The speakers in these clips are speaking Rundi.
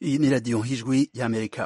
Iyi ni radiyo y'ijwi y'Amerika.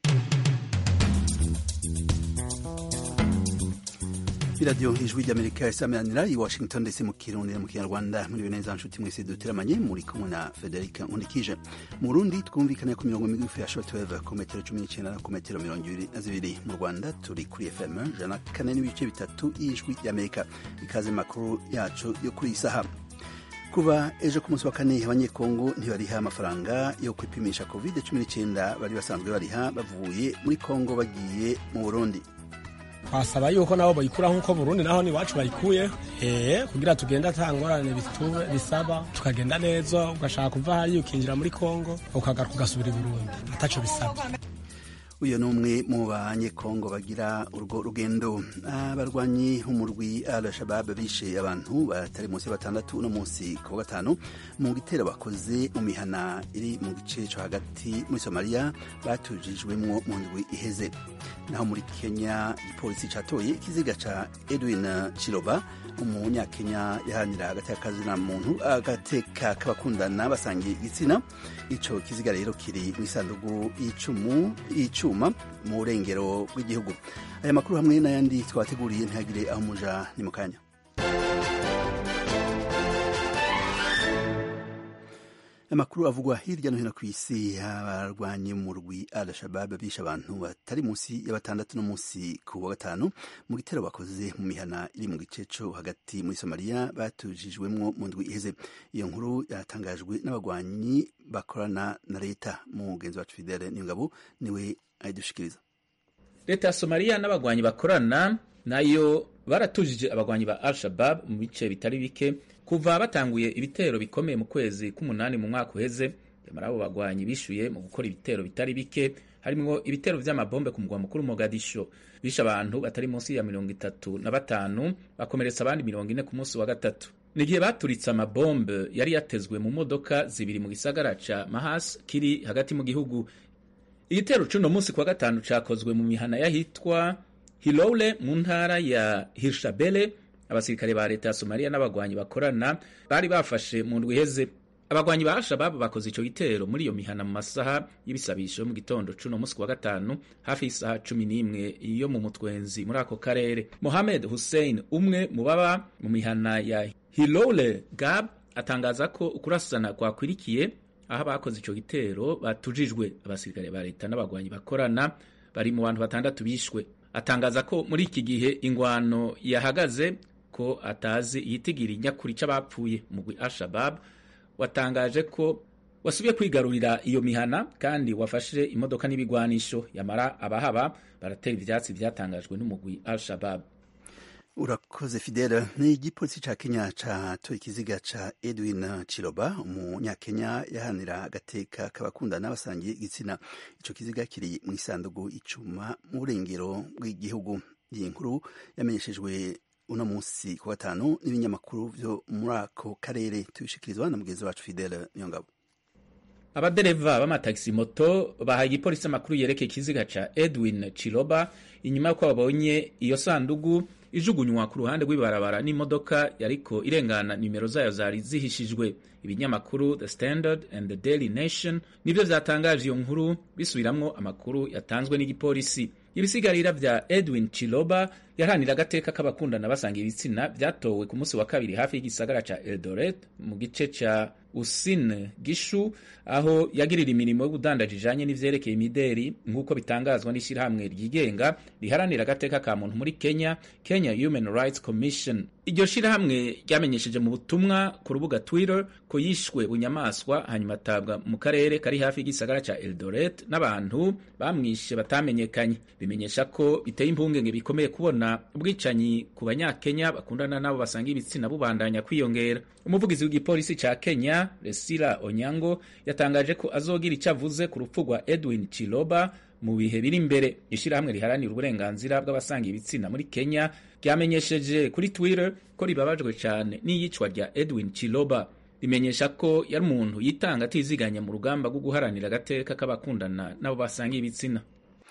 iradiyo ijwi ry'amerika isameranira i washington ndetse mu kirundi no mu kinyarwanda muri neza nshuti mwese duteramanye muri kumwe na federica nkundikije mu burundi twumvikane ku mirongo migufi ya shortwave ku metero cumi n'icyenda na ku metero mirongo ibiri na zibiri mu rwanda turi kuri fm ijana na kane n'ibice bitatu y'ijwi ry'amerika ikaze makuru yacu yo kuri iyi saha kuva ejo ku munsi wa kane abanyekongo ntibariha amafaranga yo kwipimisha covid cumi n'icyenda bari basanzwe bariha bavuye muri kongo bagiye mu burundi twasaba yuko nabo bayikura nk'uko Burundi naho ni wacu bayikuye eh kugira tugende atangorane bitube bisaba tukagenda neza ugashaka kuva hariya ukinjira muri Kongo ukagaruka ugasubira i Burundi ataco bisaba uyu ni umwe mu banyekongo bagira urwo rugendo abarwanyi umurwi al-shabab bishe abantu batari munsi ya batandatu no munsi ku wa gatanu mu gitero bakoze mu mihana iri mu gice cyo hagati muri somaliya batujijwemwo mu ndwi iheze naho muri kenya igipolisi catoye ikiziga ca edwin chiroba umunyakenya yaharanira agateka kazina muntu agateka k'abakundana basangiye igitsina ico kiziga rero kiri mu isandugu y'icumu y'icuma mu burengero bw'igihugu aya makuru hamwe n'ayandi twateguriye ntihagire aho muja ni mu kanya amakuru avugwa hirya no hino ku isi abarwanyi mu rwi al-shabab bishe abantu batari munsi ya batandatu no munsi ku wa gatanu mu gitero bakoze mu mihana iri mu gice co hagati muri somaliya batujijwemwo mu ndwi iheze iyo nkuru yatangajwe n'abagwanyi bakorana na leta mugenzi wacu fidele niyongabo niwe ayidushikiriza leta ya somaliya n'abagwanyi bakorana nayo baratujije abagwanyi ba al-shabab mu bice bitari bike kuva batanguye ibitero bikomeye mu kwezi k'umunani mu mwaka uheze nyamara abo bagwanyi bishuye mu gukora ibitero bitari bike harimwo ibitero vy'amabombe ku mugwa mukuru Mogadisho bishe abantu batari munsi ya mirongo itatu na batanu bakomeretsa abandi mirongo ine ku munsi wa gatatu ni igihe baturitse amabombe yari yatezwe mu modoka zibiri mu gisagara ca Mahas kiri hagati mu gihugu igitero c'uno munsi kwa gatanu cakozwe mu mihana yahitwa Hiloule mu ntara ya Hirshabelle abasirikare ba leta ya Somalia n'abagwanyi bakorana bari bafashe mu ndwi iheze abagwanyi ba Al-Shabaab bakoze ico gitero muri iyo mihana mu masaha y'ibisabisho mu gitondo cuno musi wa gatanu hafi y'isaha cumi n'imwe yo mu mutwenzi muri ako karere Mohamed Hussein umwe mu baba mu mihana ya Hiloule Gab atangaza ko ukurasana kwakwirikiye aho abakoze ico gitero batujijwe abasirikare ba leta n'abagwanyi bakorana bari mu bantu batandatu bishwe atangaza ko muri iki gihe ingwano yahagaze ko atazi iyitigiri nyakuri c'abapfuye mugwi Al-Shabab watangaje ko wasubiye kwigarurira iyo mihana kandi wafashe imodoka n'ibigwanisho yamara abahaba baratera ivyatsi vyatangajwe n'umugwi Al-Shabab urakoze fidele ni igipolisi ca kenya catoye ikiziga ca edwin chiroba umunyakenya yahanira agateka k'abakundana basangiye igitsina ico kiziga kiri mu isandugu icuma mu burengero bw'igihugu iyi nkuru yamenyeshejwe uno munsi ku gatanu n'ibinyamakuru vyo muri ako karere tubishikirizwa na mugenzi wacu fidele niyongabo abadereva b'amatagisi moto bahaye igipolisi amakuru yerekeye ikiziga ca edwin chiroba inyuma y'uko babonye iyo sandugu ijugunywa ku ruhande rw'ibarabara n'imodoka yariko irengana nimero zayo zari zihishijwe ibinyamakuru The Standard and The Daily Nation nivyo vyatangaje iyo nkuru bisubiramwo amakuru yatanzwe n'igipolisi ibisigarira vya Edwin Chiloba yaharanira agateka k'abakundana basanga ibitsina vyatowe ku munsi wa kabiri hafi y'igisagara ca Eldoret mu gice ca Usin Gishu aho yagirira imirimo y'ubudandaji ijanye n'ivyerekeye imideri nk'uko bitangazwa n'ishirahamwe ryigenga riharanira agateka ka muntu muri Kenya Kenya Human Rights Commission iryo shirahamwe ryamenyesheje mu butumwa ku rubuga Twitter ko yishwe bunyamaswa hanyuma atabwa mu karere kari hafi y'igisagara ca Eldoret n'abantu bamwishe batamenyekanye bimenyesha ko biteye impungenge bikomeye kubona ubwicanyi ku banyakenya bakundana nabo basanga ibitsina bubandanya kwiyongera umuvugizi w'igipolisi ca Kenya Resila Onyango yatangaje ko azogira icyo avuze ku rupfu rwa Edwin Chiloba mu bihe biri imbere ishirahamwe riharanira uburenganzira bw'abasanga ibitsina muri Kenya ryamenyesheje kuri Twitter ko ribabajwe cyane n'iyicwa rya Edwin Chiloba rimenyesha ko yari umuntu yitanga atiziganya mu rugamba rwo guharanira agateka k'abakundana nabo basanga ibitsina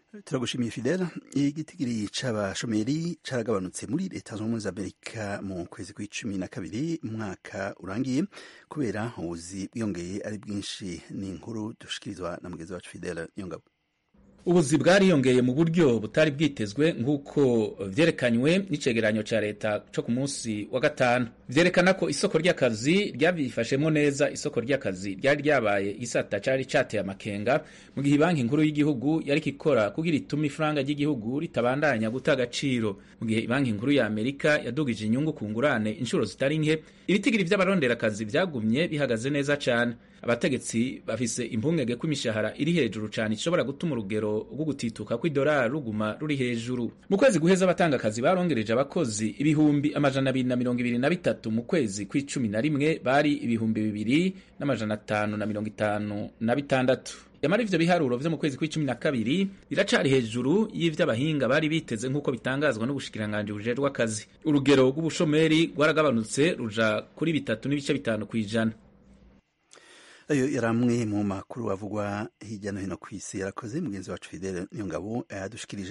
turagushimiye fidele igitigiri c'abashomeri caragabanutse muri leta zunze ubumwe za amerika mu kwezi kw'icumi na kabiri umwaka urangiye kubera ubuzi bwiyongeye ari bwinshi ni inkuru dushikirizwa na mugenzi wacu fidele niyongabo ubuzi bwariyongeye mu buryo butari bwitezwe nk'uko vyerekanywe n'icegeranyo ca leta co ku munsi wa gatanu vyerekana ko isoko ry'akazi ryavyifashemwo neza isoko ry'akazi ryari ryabaye igisata cari cateye amakenga mu gihe banki nkuru y'igihugu yariko ikora kugira itume ifaranga ry'igihugu ritabandanya guta agaciro mu gihe banki nkuru ya amerika yadugije inyungu ku ngurane inshuro zitari nke ibitigiri vy'abaronderakazi vyagumye bihagaze neza cane abategetsi bafise impungenge ko imishahara iri hejuru cane ishobora gutuma urugero rwo gutituka kw'idolari ruguma ruri hejuru mu kwezi guheza abatanga akazi barongereje abakozi ibihumbi amajana abiri na mirongo ibiri na bitatu mu kwezi kw'icumi na rimwe bari ibihumbi bibiri n'amajana atanu na mirongo itanu na bitandatu yamara ivyo biharuro vyo mu kwezi kw'icumi na kabiri biracari hejuru y'ivyo abahinga bari biteze nk'uko bitangazwa n'ubushikiranganji bujejwe akazi urugero rw'ubushomeri rwaragabanutse ruja kuri bitatu n'ibice bitanu kw'ijana ayo yari amwe mu makuru avugwa hirya no hino ku isi yarakoze mugenzi wacu fidele niyo ngabo yadushikirije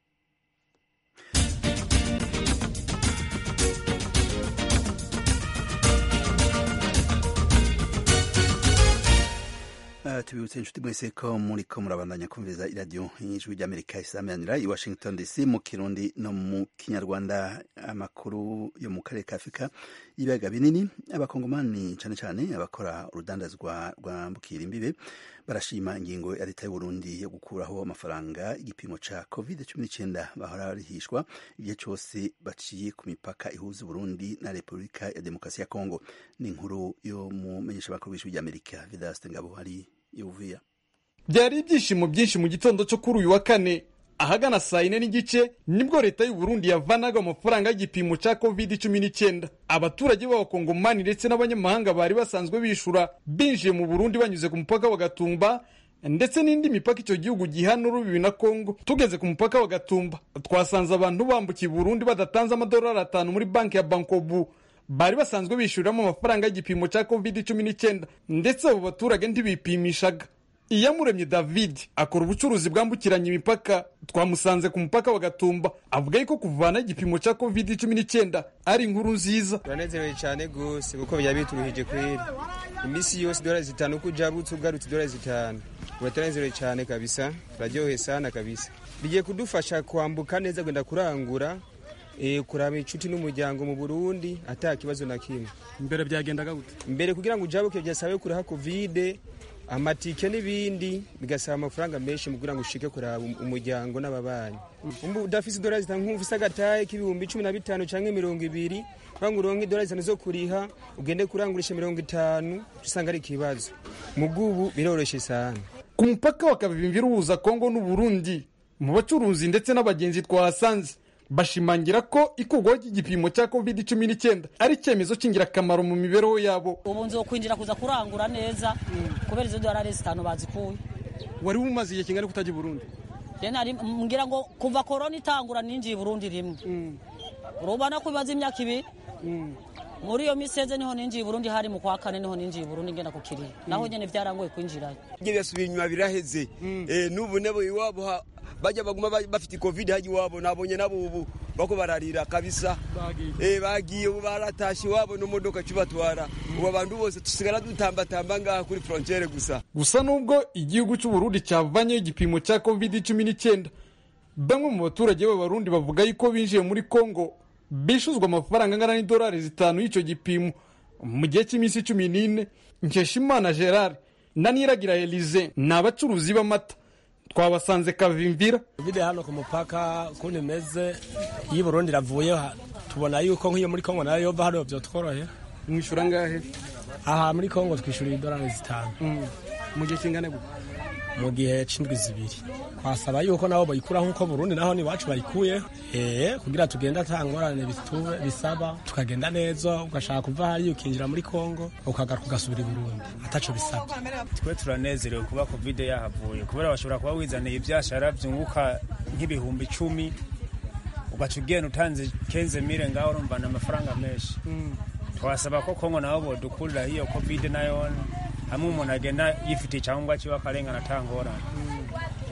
Uh, tubibutse inshuti mwese ko muriko murabandanya kumviriza iradiyo y'ijwi ry'amerika isamanira i washington dc mu kirundi no mu kinyarwanda amakuru yo mu karere ka afurika y'ibiyaga binini abakongomani cane cane abakora urudandazwa rwambukira imbibe barashima ingingo ya leta y'uburundi yo gukuraho amafaranga igipimo ca covid cumi n'icenda bahora barihishwa igihe cose baciye ku mipaka ihuza uburundi na repubulika ya demokarasi ya kongo ni inkuru yo mu menyeshamakuru w'ijwi ry'amerika vidaste ngabo hari yuvuya byari ibyishimo byinshi mu gitondo cyo kuri uyu wa kane ahagana saa yine n'igice nibwo leta y'u Burundi yavanaga amafaranga y'igipimo cya covid cumi n'icyenda abaturage b'abakongomani ndetse n'abanyamahanga bari basanzwe bishura binjiye mu Burundi banyuze ku mupaka wa Gatumba ndetse n'indi mipaka icyo gihugu gihana urubibi na Kongo tugeze ku mupaka wa Gatumba twasanze abantu bambukiye Burundi badatanze amadolari atanu muri banki ya Bankobu bari basanzwe bishyuriramo amafaranga y'igipimo cya covid cumi n'icyenda ndetse abo baturage ntibipimishaga iyamuremye david akora ubucuruzi bwambukiranya imipaka twamusanze ku mupaka wa gatumba avuga yuko kuvana igipimo cya covid cumi n'icyenda ari inkuru nziza turanezerewe cyane rwose kuko byaba bituruhije kweri iminsi yose idolari zitanu uko ujabutse ugarutse idolari zitanu uba turanezerewe cyane kabisa turaryoheye sana kabisa bigiye kudufasha kwambuka neza gwenda kurangura kuraba inshuti n'umuryango mu burundi ata kibazo na kimwe mbere byagendaga gute mbere kugira ngo ujabuke byasabe kuriha kovide amatike n'ibindi bigasaba amafaranga menshi mu kugira ngo ushike kuraba umuryango n'ababanyi udafise idolari zitanu nk'ufise agataye k'ibihumbi cumi na bitanu canke mirongo ibiri kugira ngo uronke idolari zitanu zo kuriha ugende kurangurisha mirongo itanu usanga ari ikibazo mugubu biroroshe sana ku mupaka wa kabimvira uhuza kongo n'uburundi mu bacuruzi ndetse n'abagenzi twahasanze bashimangira ko ikurwaho ry'igipimo cya covid cumi n'icyenda ari icyemezo cy'ingirakamaro mu mibereho yabo ubu nzi kwinjira kuza kurangura neza kubera izo dorari zitanu bazikuye wari umaze igihe kingana kutajya i burundi mbwira ngo kuva korona itangura ninjiye i burundi rimwe urubona ko bibaza imyaka ibiri muri iyo miseze niho ninjiye i burundi hari mu kwa kane niho ninjiye i burundi ngenda ku kiriya naho nyine byarangoye kwinjirayo ibyo byasubiye inyuma biraheze n'ubu nabo iwabo bajya baguma bafite covid haji iwabo nabonye nabo ubu bako bararira kabisa eh bagiye ubu baratashe iwabo no modoka cyubatwara ubu abantu bose tusigara dutambatamba ngaha kuri frontiere gusa gusa nubwo igihugu cy'u Burundi cyavanyeho igipimo cya covid cumi n'icyenda bamwe mu baturage b'abarundi bavuga yuko binjiye muri congo bishuzwa amafaranga angana n'idolari zitanu y'icyo gipimo mu gihe cy'iminsi cumi n'ine nkeshimana gerard na niragira elize ni abacuruzi b'amata twabasanze kavimvira vide hano ku mupaka ukuntu imeze iyo i burundi iravuye tubona yuko nk'iyo muri kongo nayo yova hano byotworohera mwishyura angahe aha muri kongo twishyura idolari zitanu mu gihe kingana gute mu gihe c'indwi zibiri twasaba yuko nabo bayikura nk'uko burundi naho iwacu bayikuye eh kugira tugenda ata ngorane bisaba tukagenda neza ugashaka kuva hariya ukinjira muri kongo ukagaruka ugasubira i burundi ataco bisabye twe turanezerewe kuba kovide yahavuye kubera bashobora kuba wizaniye ibyashara byunguka nk'ibihumbi icumi ugaca ugenda utanze kenze mire ngaho urumvana amafaranga menshi twasaba ko kongo nabo bodukurira hiyo kovide nayo hamwe umuntu agenda yifitiye icyangombwa kiba akarengana atangorane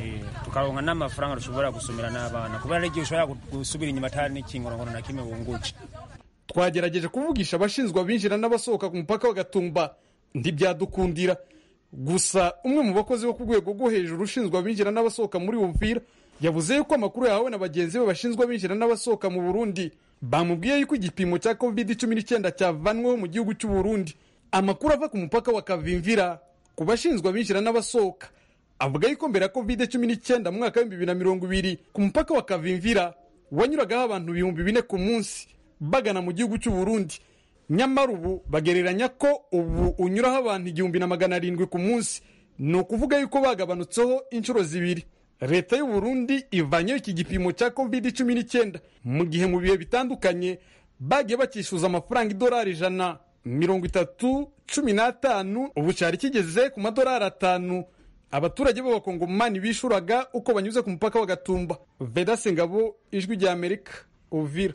tukaronka n'amafaranga dushobora gusumira n'abana kubera n'igihe ushobora gusubira inyuma atari n'ikingorongono na kimwe wungutse twagerageje kuvugisha abashinzwe abinjira n'abasohoka ku mupaka wa gatumba ntibyadukundira gusa umwe mu bakozi bo ku rwego rwo hejuru ushinzwe abinjira n'abasohoka muri Uvira yavuze yuko amakuru yahawe na bagenzi be bashinzwe abinjira n'abasohoka mu Burundi bamubwiye yuko igipimo cya covid cumi n'icyenda cyavanweho mu gihugu cy'u Burundi amakuru ava ku mupaka wa Kavimvira ku bashinzwe abinjira n'abasohoka avuga yuko mbere ya covid cumi n'icyenda mu mwaka w'ibihumbi bibiri na mirongo ibiri ku mupaka wa Kavimvira wanyuragaho abantu ibihumbi bine ku munsi bagana mu gihugu cy'u Burundi nyamara ubu bagereranya ko ubu unyuraho abantu igihumbi na magana arindwi ku munsi ni ukuvuga yuko bagabanutseho inshuro zibiri leta y'u Burundi ivanyeho iki gipimo cya covid cumi n'icyenda mu gihe mu bihe bitandukanye bagiye bakishyuza amafaranga idolari ijana mirongo itatu cumi n'atanu ubu cyari kigeze ku madolari atanu abaturage b'abakongomani bishuraga uko banyuze ku mupaka wa gatumba vedase ngabo ijwi rya amerika uvira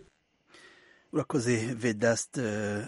urakoze vedast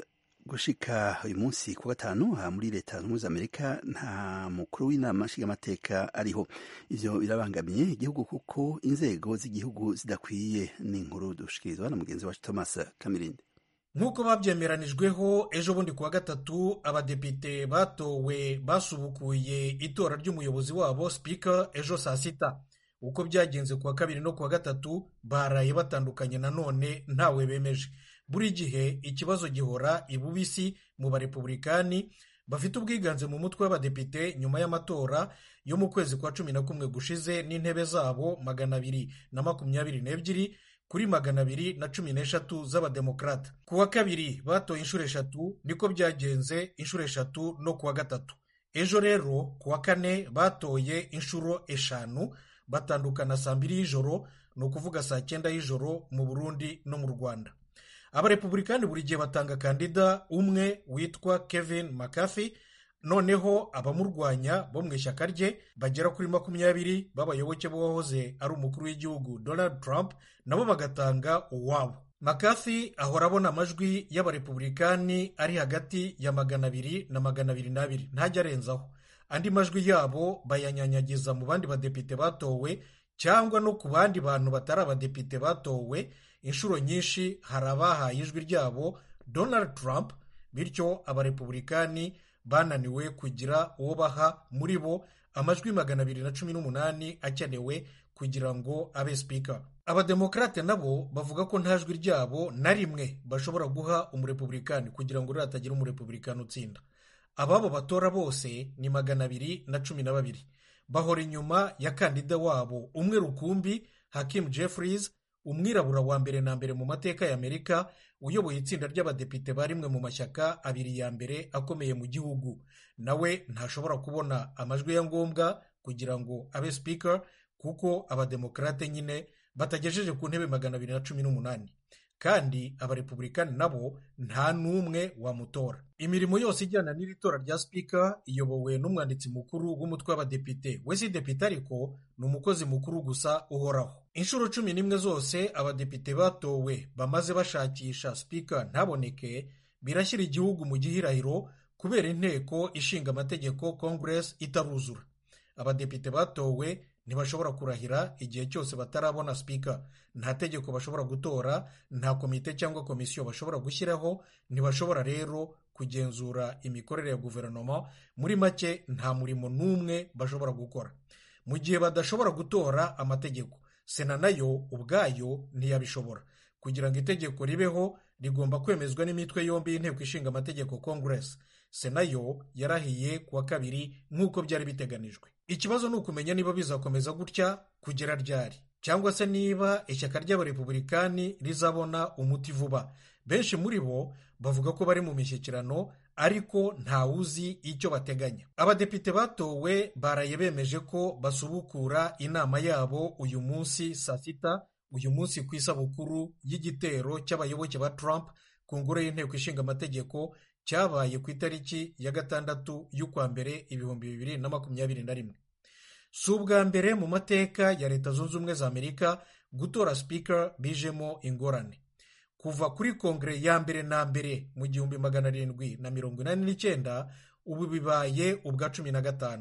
gushika uyu munsi ku gatanu aha muri leta zunze za amerika nta mukuru w'inama nshingamateka ariho ivyo birabangamiye igihugu kuko inzego z'igihugu zidakwiye ni inkuru dushikirizwa na mugenzi wacu thomas kamirindi nk'uko babyemeranijweho ejo bundi kuwa gatatu abadepite batowe basubukuye itora ry'umuyobozi wabo spika ejo saa sita uko byagenze kuwa kabiri no kuwa gatatu baraye batandukanye nanone ntawe bemeje buri gihe ikibazo gihora ibubisi mu barepubulikani bafite ubwiganze mu mutwe w'abadepite nyuma y'amatora yo mu kwezi kwa cumi na kumwe gushize n'intebe zabo magana abiri na makumyabiri n'ebyiri kuri magana abiri na cumi n'eshatu z'abademokarata ku wa kabiri batoye inshuro eshatu niko byagenze inshuro eshatu no ku wa gatatu ejo rero ku wa kane batoye inshuro eshanu batandukana saa mbiri y'ijoro ni ukuvuga saa cyenda y'ijoro mu burundi no mu rwanda abarepubulikani buri gihe batanga kandida umwe witwa kevin mccarthy noneho abamurwanya bo mu ishyaka rye bagera kuri makumyabiri b'abayoboke b'uwahoze ari umukuru w'igihugu donald trump nabo bagatanga uwabo mccarthy ahora abona amajwi y'abarepubulikani ari hagati ya magana abiri na magana abiri n'abiri ntajya arenzaho andi majwi yabo bayanyanyagiza mu bandi badepite batowe cyangwa no ku bandi bantu batari abadepite batowe inshuro nyinshi hari abahaye ijwi ryabo donald trump bityo abarepubulikani bananiwe kugira uwo baha muri bo amajwi magana abiri na cumi n'umunani akenewe kugira ngo abe sipika abademokarate nabo bavuga ko nta jwi ryabo na rimwe bashobora guha umurepubulikani kugira ngo rero hatagira umurepubulikani utsinda ababo batora bose ni magana abiri na cumi na babiri bahora inyuma ya kandida wabo umwe rukumbi hakim jeffries umwirabura wa mbere na mbere mu mateka ya amerika uyoboye itsinda ry'abadepite ba rimwe mu mashyaka abiri ya mbere akomeye mu gihugu nawe ntashobora kubona amajwi ya ngombwa kugira ngo abe sipika kuko abademokarate nyine batagejeje ku ntebe magana abiri na cumi n'umunani kandi abarepubulikani nabo nta n'umwe wamutora imirimo yose ijyana n'iri tora rya sipika iyobowe n'umwanditsi mukuru w'umutwe w'abadepite we si depite ariko ni umukozi mukuru gusa uhoraho inshuro cumi n'imwe zose abadepite batowe bamaze bashakisha sipika ntaboneke birashyira igihugu mu gihirahiro kubera inteko ishinga amategeko congress itaruzura abadepite batowe ntibashobora kurahira igihe cyose batarabona sipika nta tegeko bashobora gutora nta komite cyangwa komisiyo bashobora gushyiraho ntibashobora rero kugenzura imikorere ya guverinoma muri make nta murimo n'umwe bashobora gukora mu gihe badashobora gutora amategeko sena nayo ubwayo ntiyabishobora kugira ngo itegeko ribeho rigomba kwemezwa n'imitwe yombi y'inteko ishinga amategeko congress sena yo yarahiye ku wa kabiri nk'uko byari biteganijwe ikibazo ni ukumenya niba bizakomeza gutya kugera ryari cyangwa se niba ishyaka ry'abarepubulikani rizabona umuti vuba benshi muri bo bavuga ko bari mu mishyikirano ariko ntawuzi icyo bateganya abadepite batowe baraye bemeje ko basubukura inama yabo uyu munsi saa sita uyu munsi ku isabukuru y'igitero cy'abayoboke ba Trump ku ngoro y'inteko ishinga amategeko cyabaye ku itariki ya gatandatu y'ukwa mbere ibihumbi bibiri na makumyabiri na rimwe si ubwa mbere mu mateka ya leta zunze ubumwe za amerika gutora sipika bijemo ingorane kuva kuri kongere ya mbere na mbere mu gihumbi magana arindwi na mirongo inani n'icyenda ubu bibaye ubwa cumi na gatanu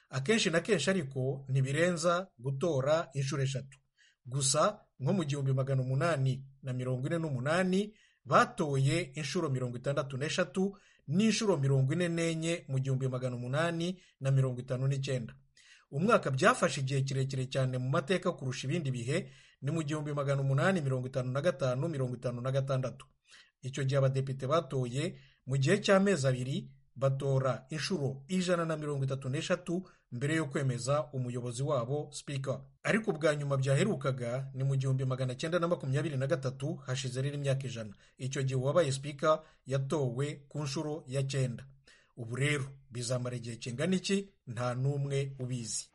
akenshi na kenshi ariko ntibirenza gutora inshuro eshatu gusa nko mu gihumbi magana umunani na mirongo ine n'umunani batoye inshuro mirongo itandatu n'eshatu n'inshuro mirongo ine n'enye mu gihumbi magana umunani na mirongo itanu n'icyenda umwaka byafashe igihe kirekire cyane mu mateka kurusha ibindi bihe ni mu gihumbi magana umunani mirongo itanu na gatanu mirongo itanu na gatandatu icyo gihe abadepite batoye mu gihe cy'amezi abiri batora inshuro ijana na mirongo itatu n'eshatu mbere yo kwemeza umuyobozi wabo sipika ariko ubwa nyuma byaherukaga ni mu gihumbi magana cyenda na makumyabiri na gatatu hashize rero imyaka ijana icyo gihe uwabaye sipika yatowe ku nshuro ya cyenda ubu rero bizamara igihe kingana iki nta n'umwe ubizi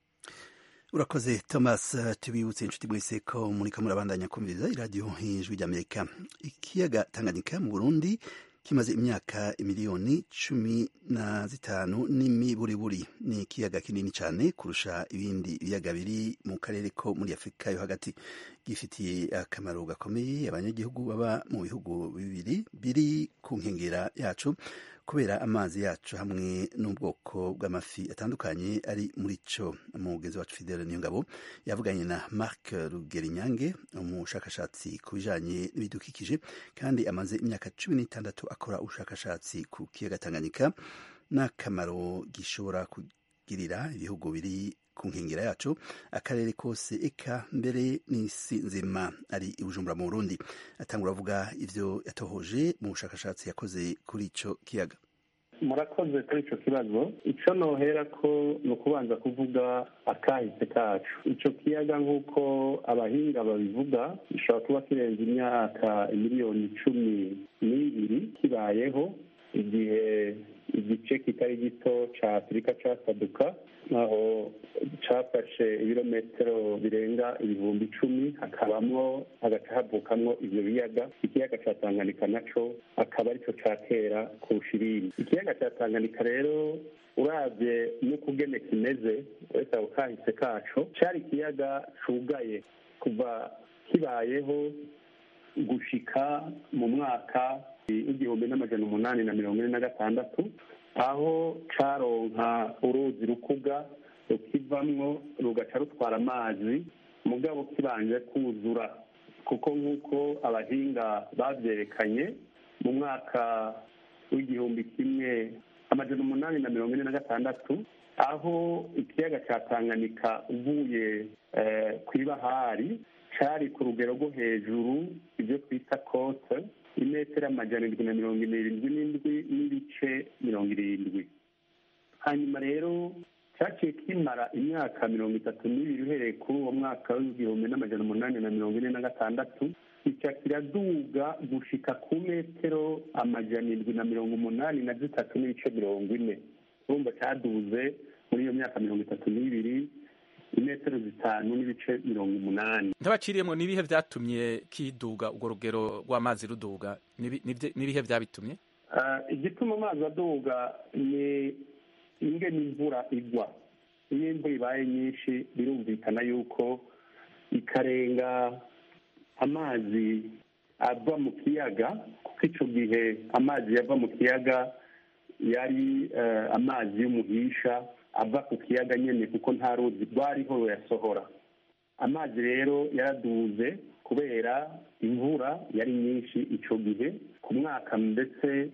urakoze thomas tubibutse inshuti mwese ko murika murabandanya kumviriza iradiyo ijwi ry'amerika ikiyaga tanganyika mu burundi kimaze imyaka miliyoni cumi na zitanu n'imiburiburi ni ikiyaga kinini cyane kurusha ibindi biyaga biri mu karere ko muri afurika yo hagati gifitiye akamaro gakomeye abanyagihugu baba mu bihugu bibiri biri ku nkengera yacu kubera amazi yacu hamwe n'ubwoko bw'amafi atandukanye ari muri cyo umugenzi wacu fidele niyongabo yavuganye na marc rugerinyange umushakashatsi ku bijanye n'ibidukikije kandi amaze imyaka cumi n'itandatu akora ubushakashatsi ku kiyaga tanganyika n'akamaro gishobora kugirira ibihugu biri ku nkengera yacu akarere kose eka mbere n'isi nzima ari i bujumbura mu burundi atangura avuga ivyo yatohoje mu bushakashatsi yakoze kuri ico kiyaga murakoze kuri icyo kibazo icyo nohera ko ni ukubanza kuvuga akahise kacu icyo kiyaga nk'uko abahinga babivuga gishobora kuba kirenze imyaka miliyoni cumi n'ibiri kibayeho igihe igice kitari gito cya afurika cyasaduka aho cyafashe ibirometero birenga ibihumbi icumi hakabamo hagaca havukamwo ibyo biyaga ikiyaga cya tanganyika nacyo akaba aricyo cya kera kurusha ibindi ikiyaga cya tanganyika rero urabye n'ukugene kimeze wese ako kahise kacu cyari ikiyaga cugaye kuva kibayeho gushika mu mwaka w'igihumbi n'amajana umunani na mirongo ine na gatandatu aho caronka uruzi rukuga rukivamwo rugaca rutwara amazi mugabo kibanje kuzura kuko nk'uko abahinga babyerekanye mu mwaka w'igihumbi kimwe amajana umunani na mirongo ine na gatandatu aho ikiyaga cya tanganyika uvuye ku ibahari cyari ku rugero rwo hejuru ibyo twita kote imetero amajana irindwi na mirongo irindwi n'indwi n'ibice mirongo irindwi hanyuma rero cyaciye kimara imyaka mirongo itatu n'ibiri uhereye kuri uwo mwaka w'igihumbi n'amajana umunani na mirongo ine na gatandatu kica kiraduga gushika ku metero amajana indwi na mirongo umunani na zitatu n'ibice mirongo ine urumva cyaduze muri iyo myaka mirongo itatu n'ibiri imetero zitanu n'ibice mirongo umunani ntabaciriyemo n'ibihe byatumye kiduga urwo rugero rw'amazi ruduga n'ibihe byabitumye igituma amazi aduga ni ingene imvura igwa iyo imvura ibaye nyinshi birumvikana yuko ikarenga amazi ava mu kiyaga kuko icyo gihe amazi yava mu kiyaga yari amazi y'umuhisha ava ku kiyaga nyine kuko nta ruzi rwariho ruyasohora amazi rero yaraduze kubera imvura yari nyinshi icyo gihe ku mwaka ndetse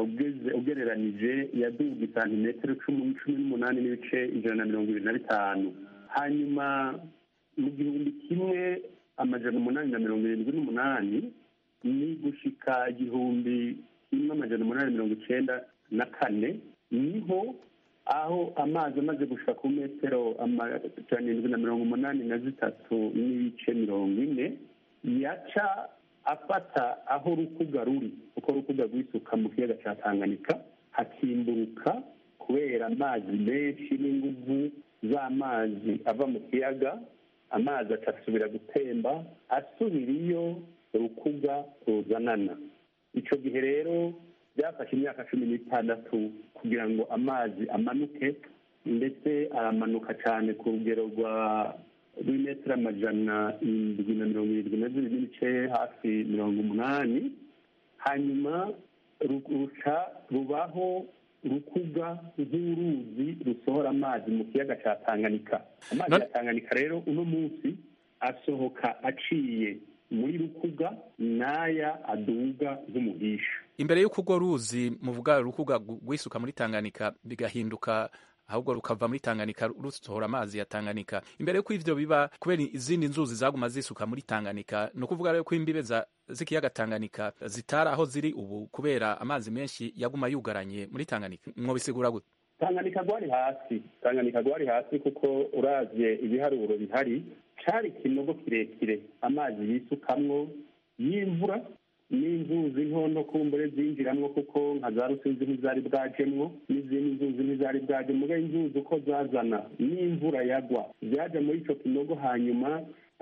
ugereranije yaduga santimetero cumi n'umunani n'ibice ijana na mirongo irindwi na bitanu hanyuma mu gihumbi kimwe amajana umunani na mirongo irindwi n'umunani ni gushika igihumbi kimwe amajana umunani mirongo icyenda na kane niho aho amazi amaze gushika ku metero amajana irindwi na mirongo umunani na zitatu n'ibice mirongo ine yaca afata aho rukuga ruri uko rukuga rwisuka mu kiyaga cya tanganyika hakimburuka kubera amazi menshi n'inguvu z'amazi ava mu kiyaga amazi agasubira gutemba asubira iyo rukuga ruzanana icyo gihe rero byafashe imyaka cumi n'itandatu kugira ngo amazi amanuke ndetse aramanuka cyane ku rugero rwa rw'imetero amajana indwi na mirongo irindwi na zibiri n'ibice hafi mirongo umunani hanyuma ruca rubaho rukuga nk'uruzi rusohora amazi mu kiyaga cya tanganyika amazi ya tanganyika rero uno munsi asohoka aciye muri rukuga n'aya aduga nk'umuhisha imbere y'uko urwo ruzi muvuga rukuga rwisuka muri tanganyika bigahinduka ahubwo rukava muri tanganyika rusohora amazi ya tanganyika imbere y'uko ivyo biba kubera izindi nzuzi zaguma zisuka muri tanganyika ni ukuvuga rero ko imbibe z'ikiyaga tanganyika zitari aho ziri ubu kubera amazi menshi yaguma yugaranye muri tanganyika mwobisigura gute tanganyika gwari hasi tanganyika gwari hasi kuko uravye ibiharuro bihari cari ikinogo kirekire amazi yisukamwo y'imvura n'inzuzi ntondo kumbure zinjiramwo kuko nka za rusizi ntizari bwajemwo n'izindi nzuzi ntizari bwaje muga inzuzi uko zazana n'imvura yagwa vyaja muri ico kinogo hanyuma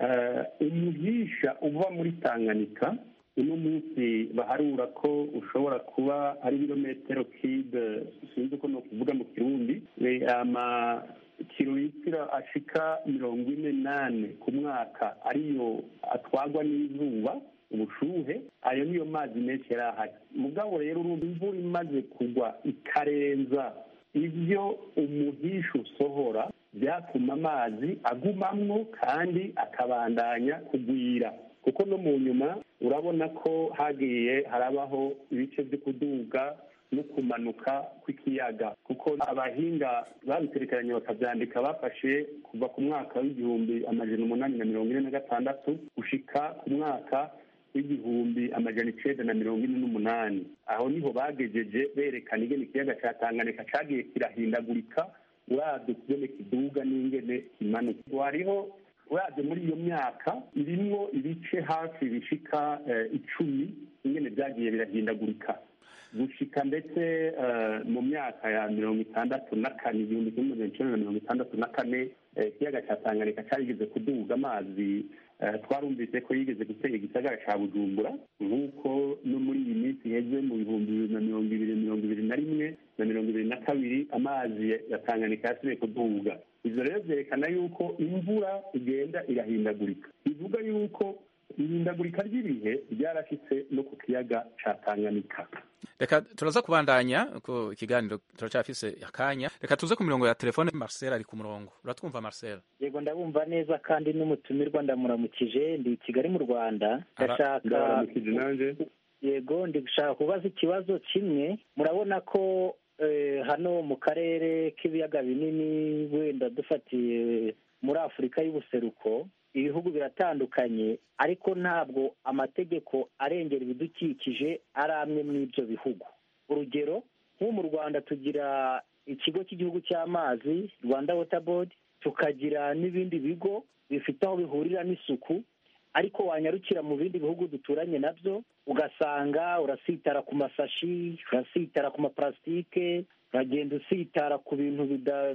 umuhisha uva muri tanganyika uno munsi baharura ko ushobora kuba ari ibirometero kibe sinzi uko nokuvuga mu kirundi ama kilometero ashika mirongo ine nane ku mwaka ariyo atwagwa n'izuba ubushuhe ayo niyo mazi menshi yari ahari mugabo rero urumva imvura imaze kugwa ikarenza ibyo umuhisha usohora byatuma amazi agumamwo kandi akabandanya kugwira kuko no mu nyuma urabona ko hagiye harabaho ibice byo kuduga no kumanuka kw'ikiyaga kuko abahinga babiterekeranye bakabyandika bafashe kuva ku mwaka w'igihumbi amajana umunani na mirongo ine na gatandatu gushika ku mwaka w'igihumbi amajana icenda na mirongo ine n'umunani aho niho bagejeje berekana ingene ikiyaga ca tanganyika cagiye kirahindagurika uravye kugene kiduga n'ingene kimanuka hariho uravye muri iyo myaka irimwo ibice hafi bishika icumi ingene vyagiye birahindagurika gushika ndetse mu myaka ya mirongo itandatu na kane igihumbi kimwe magana icenda na mirongo itandatu na kane ikiyaga ca tanganyika carigeze kuduga amazi twarumvise ko yigeze gutera igisagara ca bujumbura nk'uko no muri iyi minsi iheze mu bihumbi bibiri na mirongo ibiri mirongo ibiri na rimwe na mirongo ibiri na kabiri amazi ya tanganyika yasubiye kuduga ivyo rero vyerekana yuko imvura igenda irahindagurika bivuga yuko ihindagurika ry'ibihe ryarashitse no ku kiyaga ca tanganyika reka turaza kubandanya ko ikiganiro turacyafise akanya reka tuze ku mirongo ya telefone marcel ari ku murongo uratwumva marcel yego ndabumva neza kandi n'umutumirwa ndamuramukije ndi i kigali mu rwanda ndashaka yego ndi gushaka kubaza ikibazo kimwe murabona ko hano mu karere k'ibiyaga binini wenda dufatiye muri afurika y'ubuseruko ibihugu biratandukanye ariko ntabwo amategeko arengera ibidukikije ari amwe muri ibyo bihugu urugero nk'ubu mu rwanda tugira ikigo cy'igihugu cy'amazi rwanda wota bodi tukagira n'ibindi bigo bifite aho bihurira n'isuku ariko wanyarukira mu bindi bihugu duturanye nabyo ugasanga urasitara ku masashi urasitara ku maparasitike uragenda usitara ku bintu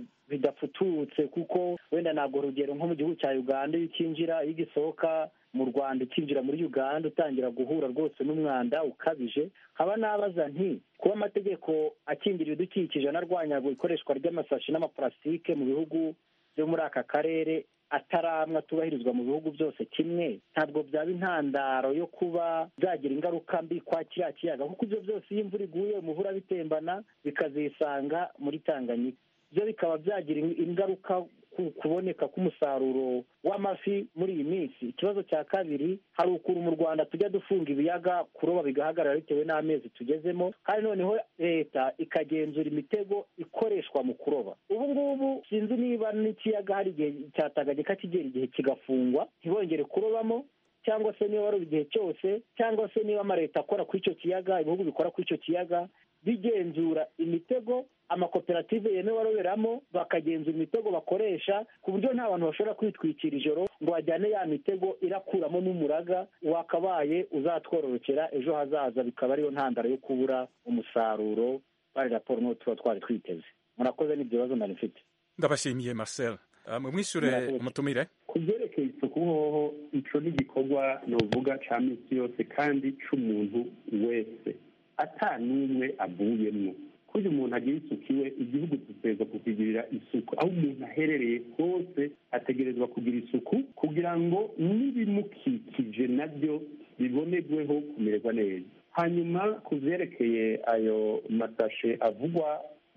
bidafututse kuko wenda ntabwo urugero nko mu gihugu cya uganda iyo ukinjira iyo ugisohoka mu rwanda ukinjira muri uganda utangira guhura rwose n'umwanda ukabije haba nabaza nti kuba amategeko akingira ibidukikije anarwanya ikoreshwa ry'amasashi n'amaparasitike mu bihugu byo muri aka karere ataramwe atubahirizwa mu bihugu byose kimwe ntabwo byaba intandaro yo kuba byagira ingaruka mbi kwa kiriya kiyaga kuko ibyo byose iyo imvura iguye umuhura bitembana bikazisanga muri tanganyika byo bikaba byagira ingaruka ku kuboneka k'umusaruro w'amafi muri iyi minsi ikibazo cya kabiri hari ukuntu mu rwanda tujya dufunga ibiyaga kuroba bigahagarara bitewe n'amezi tugezemo kandi noneho leta ikagenzura imitego ikoreshwa mu kuroba ubu ngubu sinzi niba n'ikiyaga hari igihe cyatanganyika kigera igihe kigafungwa ntibongere kurobamo cyangwa se niba wari igihe cyose cyangwa se niba amaleta akora kuri icyo kiyaga ibihugu bikora kuri icyo kiyaga bigenzura imitego amakoperative yemewe aroberamo bakagenzura imitego bakoresha ku buryo nta bantu bashobora kwitwikira ijoro ngo bajyane ya mitego irakuramo n'umuraga wakabaye uzatwororokera ejo hazaza bikaba ariyo ntandaro yo kubura umusaruro bari raporo n'uwo tuba twari twiteze murakoze n'ibyo bibazo nari mfite ndabashimiye marcel mwishyure umutumire ku byerekeye isuku hoho ico ni igikorwa novuga ca minsi yose kandi c'umuntu wese ata n'umwe avuyemwo kugira umuntu agira isuku iwe igihugu dutegerezwa kukigirira isuku aho umuntu aherereye hose ategerezwa kugira isuku kugira ngo n'ibimukikije nabyo bibonerweho kumererwa neza hanyuma ku vyerekeye ayo masashe avugwa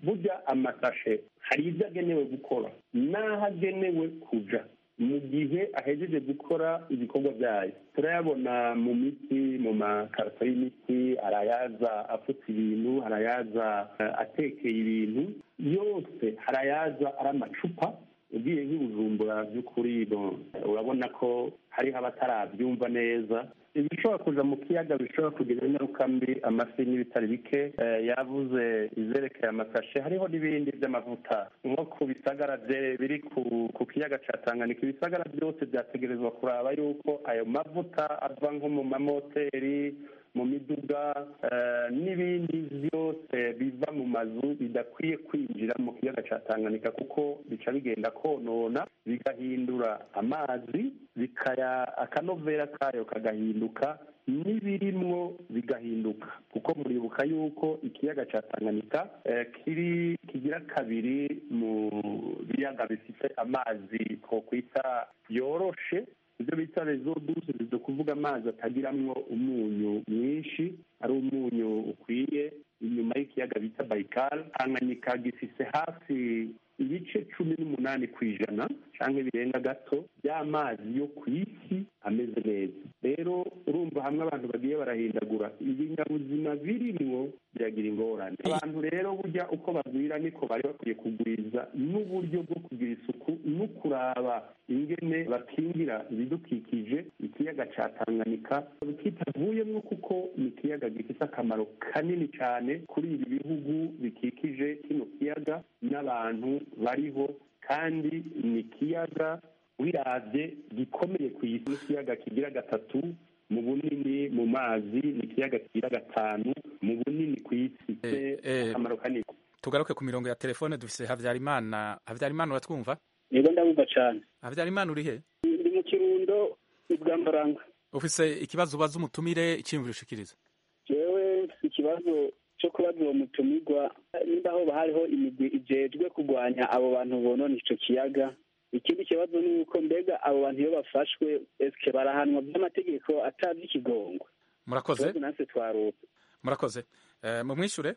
burya amasashe hari ibyo agenewe gukora n'aho agenewe kuja mu gihe ahejeje gukora ibikorwa byayo turayabona mu miti mu makarito y'imiti arayaza apfutse ibintu harayaza atekeye ibintu yose harayaza ari amacupa ugiye nk'ibujumbura by'ukuri urabona ko hariho abatarabyumva neza ibishobora kuja mu kiyaga bishobora kugira ingaruka mbi amafi n'ibitari bike yavuze izerekeye amasashe hariho n'ibindi by'amavuta nko ku bisagara biri ku kiyaga ca tanganyika ibisagara byose byategerezwa kuraba yuko ayo mavuta ava nko mu mamoteri mu miduga n'ibindi byose biva mu mazu bidakwiye kwinjira mu kiyaga cya tanganyika kuko bica bigenda konona bigahindura amazi bikaya akanovera kayo kagahinduka n'ibirimwo bigahinduka kuko muribuka yuko ikiyaga cya tanganyika kiri kigira kabiri mu biyaga bifite amazi twokwita yoroshe ibyo bita rezo duze bizo kuvuga amazi atagiramwo umunyu mwinshi ari umunyu ukwiye inyuma y'ikiyaga bita bayikari tanganyika gifise hafi ibice cumi n'umunani ku ijana cyangwa birenga gato by'amazi yo ku isi ameze neza rero urumva hamwe abantu bagiye barahindagura ibinyabuzima birimwo biragira ingorane abantu rero burya uko bagwira niko bari bakwiye kugwiza n'uburyo bwo kugira isuku no kuraba ingene bakingira ibidukikije ikiyaga cya tanganyika kitavuyemo kuko ni ikiyaga gifite akamaro kanini cyane kuri ibi bihugu bikikije kino kiyaga n'abantu bariho kandi ni ikiyaga wirabye gikomeye ku isi n'ikiyaga kigira gatatu mu bunini mu mazi ni ikiyaga kigira gatanu mu bunini ku isi akamaro kanini tugaruke ku mirongo ya telefone dufise habyarimana habyarimana uratwumva yego ndabumva cyane habyarimana uri he ndi mu kirundo ibwambaranga ufise ikibazo ubaza umutumire icyiyumviro ushikiriza jewe mfise ikibazo cyo kubaza uwo mutumirwa nimba aho hariho imigwi ijejwe kurwanya abo bantu bonona ico kiyaga ikindi kibazo ni uko mbega abo bantu iyo bafashwe eske barahanwa by'amategeko atazi ikigongwe murakoze natwe twaruka murakoze mumwishure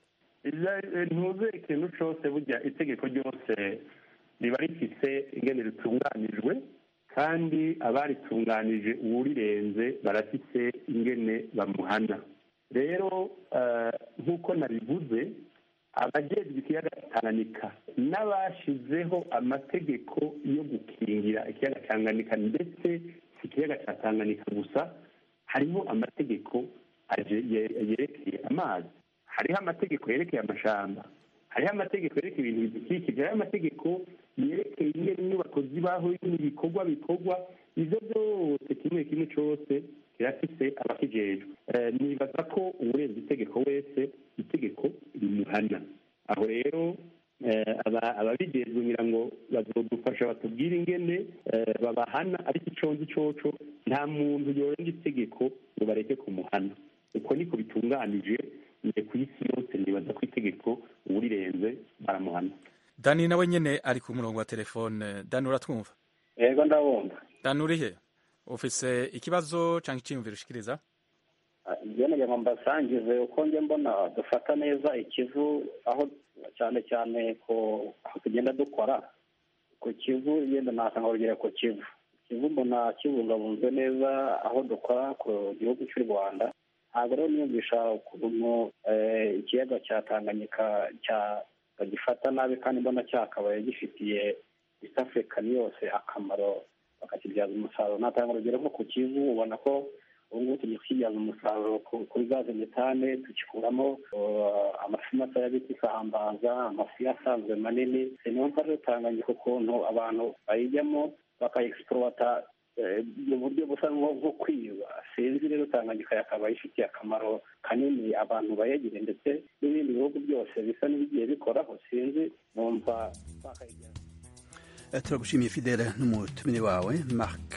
ntuze ikintu cose burya itegeko ryose riba rifise ingene ritunganijwe kandi abaritunganije uwurirenze barafise ingene bamuhana rero nk'uko nabivuze abajejwe ikiyaga tanganyika n'abashizeho amategeko yo gukingira ikiyaga tanganyika ndetse si ikiyaga cya tanganyika gusa hariho amategeko yerekeye amazi hariho amategeko yerekeye amashamba hariho amategeko yerekeye ibintu bidukikije hariho amategeko yerekeye ingene inyubako zibaho n'ibikorwa bikorwa ibyo byose kimwe kimwe cyose kirafise abakijejwe nibaza ko uwurenze itegeko wese itegeko rimuhana aho rero ababijejwe ngira ngo bazodufasha batubwire ingene babahana ariko iconzi coco nta muntu yorenga itegeko ngo bareke kumuhana uko niko bitunganije ku isi yose nibaza ko itegeko uwurirenze baramuhana dani nawe nyene ari ku murongo wa telefone dani uratwumva yego ndabumva dani urihe ufise ikibazo cyangwa icyiyumviro ushikiriza ngeneye ngo mbasangize uko njye mbona dufata neza ikivu aho cyane cyane ko aho tugenda dukora ku kivu yenda nasanga urugero ku kivu kivu mbona kibungabunzwe neza aho dukora ku gihugu cy'u rwanda ntabwo rero niyumvisha ukuntu ikiyaga cya tanganyika bagifata nabi kandi mbona cyakabaye gifitiye east african yose akamaro bakakibyaza umusaruro natanga urugero nko ku kivu ubona ko ubu ngubu tugiye kukibyaza umusaruro kuri gaze metane tugikuramo amafi mato y'abita isambaza amafi asanzwe manini niyo mpamvu rero tanganyika ukuntu abantu bayijyamo bakayegisipurota mu buryo busa nko kwiba sinzi rero tanganyika yakaba ifitiye akamaro kanini abantu bayegereye ndetse n'ibindi bihugu byose bisa n'ibigiye bikoraho sinzi numva bakayijyana turagushimiye fidele n'umutumire wawe mark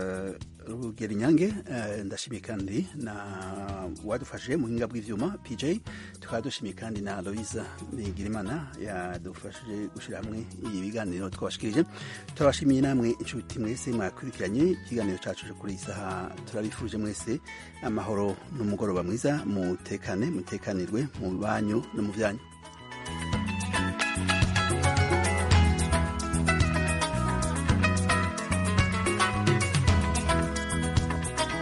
rugerinyange ndashimiye kandi na wadufashije mu buhinga bw'ibyuma pj tukaba dushimiye kandi na louise bigirimana yadufashije gushyira hamwe ibi biganiro twabashikirije turabashimiye namwe inshuti mwese mwakurikiranye ikiganiro cyacu kuri iyi saha turabifuje mwese amahoro n'umugoroba mwiza mutekane mutekanirwe mu banyu no mu byanyu